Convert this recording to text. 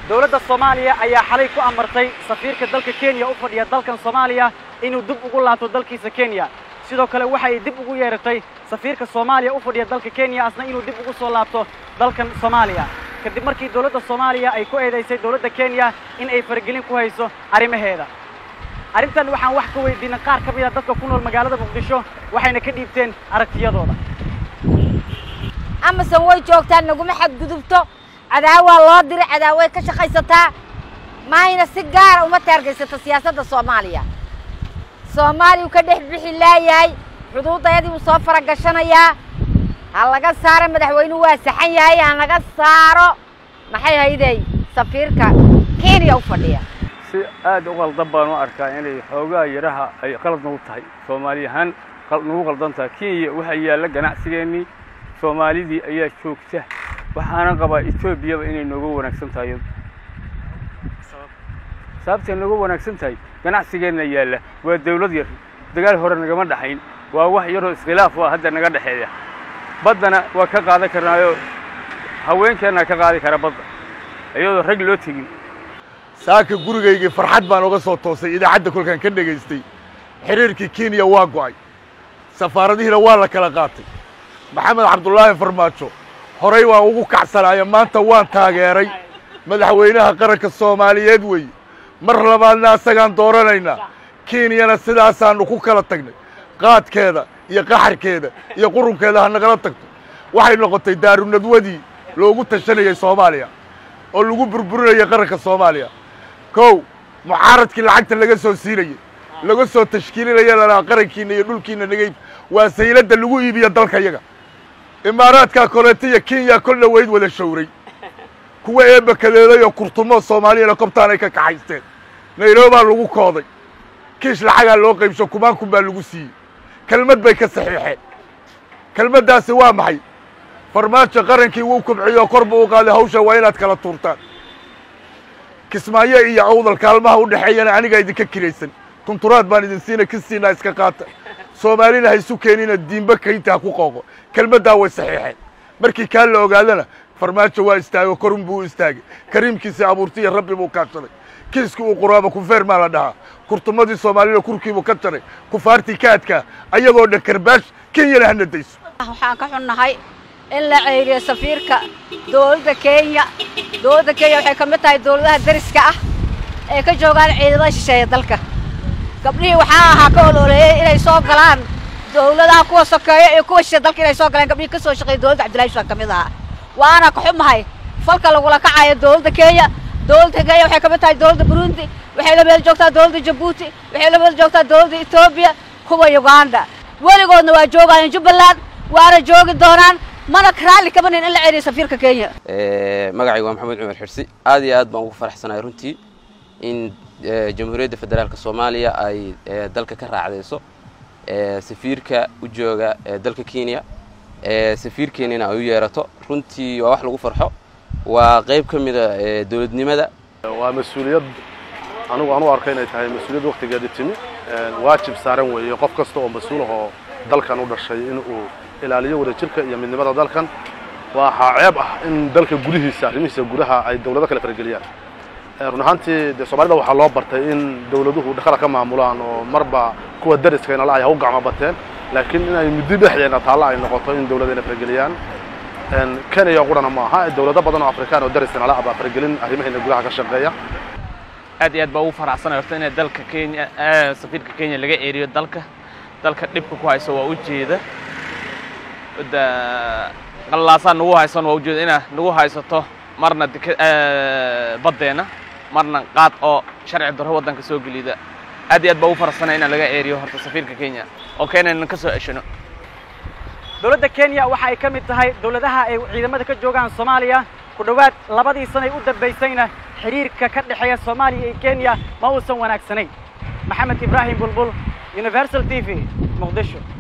dowladda soomaaliya ayaa xalay ku amartay safiirka dalka kenya u fadhiya dalkan soomaaliya inuu dib ugu laabto dalkiisa kenya sidoo kale waxay dib ugu yeeratay safiirka soomaaliya u fadhiya dalka kenya asna inuu dib ugu soo laabto dalkan soomaaliya kadib markii dowladda soomaaliya ay ku eedaysay dowladda kenya in ay faragelin ku hayso arrimaheeda arrintan waxaan wax ka weydiinay qaar ka mid a dadka ku nool magaalada muqdisho waxayna ka dhiibteen aragtiyadooda amasan way joogtaa naguma xadgudubto cadaawaa loo diray cadaaway ka shaqaysataa maayna si gaara uma taargaysato siyaasadda soomaaliya soomaaliya uu ka dhex bixi laayahay xuduudayadii uu soo faragashanayaa ha laga saaro madaxweynuhu waa saxan yahay ha laga saaro maxay haydey safiirka kenya u fadhiya si aad u qaldan baan u arkaa inay xoogaa yaraha ay qalad nagu tahay soomaali ahaan nagu qaldan tahay kenya waxaa yaalla ganacsigeennii soomaalidii ayaa joogta waxaana qabaa etoobiyaba inay nooga wanaagsan tahay sababtay nooga wanaagsan tahay ganacsigeenna yaalla waa dawlad yar dagaal hore nagama dhaxayn waa wax yaroo iskhilaaf ah hadda naga dhexeeya baddana waa ka qaadan karnaayo haweenkeennaa ka qaadi kara badda iyadoo rag loo tegin saaka gurigaygii farxad baan uga soo toosay idaacadda kolkaan ka dhegaystay xiriirkii kenya waa go'ay safaaradihiina waa la kala qaatay maxamed cabdulaahi farmaajo horay waan ugu kacsanaayo maanta waan taageeray madaxweynaha qaranka soomaaliyeed weeye mar labaadna asagaan dooranaynaa kenyana sidaasaannu ku kala tagnay qaadkeeda iyo qaxarkeeda iyo qurunkeeda ha nagala tagto waxay noqotay daarunadwadii loogu tashanayay soomaaliya oo lagu burburinayay qaranka soomaaliya kow mucaaradkii lacagta laga soo siinayey laga soo tashkiilinaya lalahaa qarankiinna iyo dhulkiinna nagayb waa sayladda lagu iibiyo dalka yaga imaaraadkaa koleeta iyo kenya kol dhaweyd wada shawray kuwa eebakadeeday oo kurtumo soomaaliyana kobtaan ay ka kaxaysteen nayrobaa lagu kooday kiish lacagaa loo qaybsho kumaan kun baa lagu siiyey kelmad bay ka saxiixeen kelmaddaasi waa maxay farmaajo qarankii wuu kubciyo kor buu u qaaday hawsha waa inaad kala tuurtaan kismaayo iyo awdal kaalmaha u dhexeeyana anigaa idinka kiraysan tunturaad baan idin siina kistiinaa iska qaata soomaalina ha isu keenina diinba kaynta ha ku qooqo kelmaddaa way saxiixeen markii kaa la ogaadana farmaajo waa istaago korun buu u istaagay kariimkiisii abuurtiya rabbi buu kaashaday kiiskii uu quraaba kufeer maa la dhahaa kurtumadii soomaalida kurkiibuu ka jaray kufaartii ka adkaa ayagoo dhan karbaash kenyana hana dayso waxaan ka xunnahay in la ceyriyo safiirka dowladda kenya dowladda kenya waxay ka mid tahay dowladaha dariska ah ee ka joogaan ciidamada shisheeya dalka gabdhihii waxaa ahaa ka ololeeyey inay soo galaan dowladaha kuwa sokeeyo iyo kuwa shishe dalka inay soo galaan gabdhihii ka soo shaqeeya dowladda cabdullahi shusaan ka mid ahaa waana ka xumahay falka lagula kacayo dowladda kenya dowladda kenya waxay ka mid tahay dowladda burundi waxay la meel joogtaa dowladda jabuuti waxay la meel joogtaa dowladda etoobiya kuwa uganda weligoodna waa joogayaan jubbaland waana joogi doonaan mana raalli kabanin in la celiyo safiirka kenya magacayga waa maxamed cumar xirsi aad iyo aad baan ugu faraxsanahay runtii in jamhuuriyadda federaalka soomaaliya ay dalka ka raacdayso safiirka u jooga dalka kenya safiirkeenina ay u yeerato runtii waa wax lagu farxo waa qayb ka mida dowladnimada waa mas-uuliyad anigu aan u arka inay tahay mas-uuliyad waktigeeda timi waajib saaran weeye qof kasta oo mas-uul ahoo dalkan u dhashay in uu ilaaliyo wadajirka iyo midnimada dalkan waxaa ceeb ah in dalka gudihiisa arrimihiisa gudaha ay dawlado kale farageliyaan run ahaantii dee soomaalida waxaa loo bartay in dawladuhu dhaqala ka maamulaan oo marba kuwa dariskayna la ay ha u gacmo bateen laakiin inay muddo dhexdeena taalla ay noqoto in dawladayna farageliyaan kenya qurana ma aha dawlado badan oo afrikaan oo dariskayna la abaa faragelin arrimaheena gudaha ka shaqeeya aad iyo aad baa ugu faraxsanay horta inay dalka kenya safiirka kenya laga eeriyo dalka dalka dhibka ku hayso waa ujeeda da qallaasaa nagu haysan waa ujeeda inaa nagu haysato marna baddeena marna qaad oo sharci darro waddanka soo gelida aad iyo aad baa ugu faraxsanay inaan laga eeriyo horta safiirka kenya oo keenayna ka soo ceshano dowladda kenya waxa ay ka mid tahay dowladaha ay ciidamada ka joogaan soomaaliya ku dhowaad labadii sanay u dambaysayna xiriirka ka dhexeeya soomaaliya iyo kenya ma uusan wanaagsanayn maxamed ibraahim bulbul universal t v muqdisho